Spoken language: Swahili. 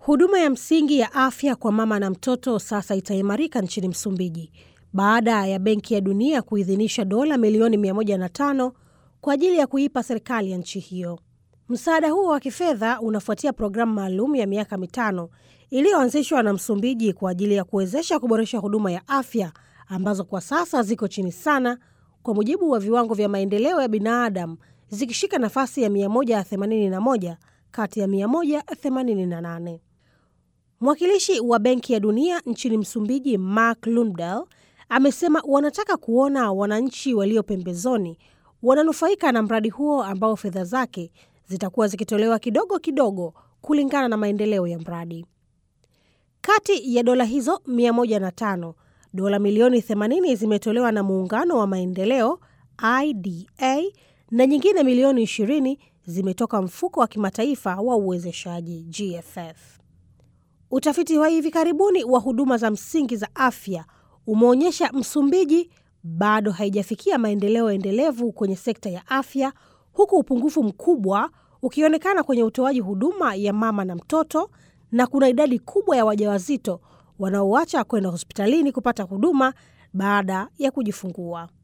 Huduma ya msingi ya afya kwa mama na mtoto sasa itaimarika nchini Msumbiji baada ya Benki ya Dunia kuidhinisha dola milioni 105 kwa ajili ya kuipa serikali ya nchi hiyo. Msaada huo wa kifedha unafuatia programu maalum ya miaka mitano iliyoanzishwa na Msumbiji kwa ajili ya kuwezesha kuboresha huduma ya afya ambazo kwa sasa ziko chini sana kwa mujibu wa viwango vya maendeleo ya binadamu zikishika nafasi ya 181 kati ya 188. Mwakilishi wa Benki ya Dunia nchini Msumbiji, Mark Lundell, amesema wanataka kuona wananchi walio pembezoni wananufaika na mradi huo ambao fedha zake zitakuwa zikitolewa kidogo kidogo kulingana na maendeleo ya mradi. Kati ya dola hizo 105, dola milioni 80 zimetolewa na Muungano wa Maendeleo IDA na nyingine milioni 20 zimetoka mfuko wa kimataifa wa uwezeshaji GFF. Utafiti wa hivi karibuni wa huduma za msingi za afya umeonyesha Msumbiji bado haijafikia maendeleo endelevu kwenye sekta ya afya, huku upungufu mkubwa ukionekana kwenye utoaji huduma ya mama na mtoto, na kuna idadi kubwa ya wajawazito wanaoacha kwenda hospitalini kupata huduma baada ya kujifungua.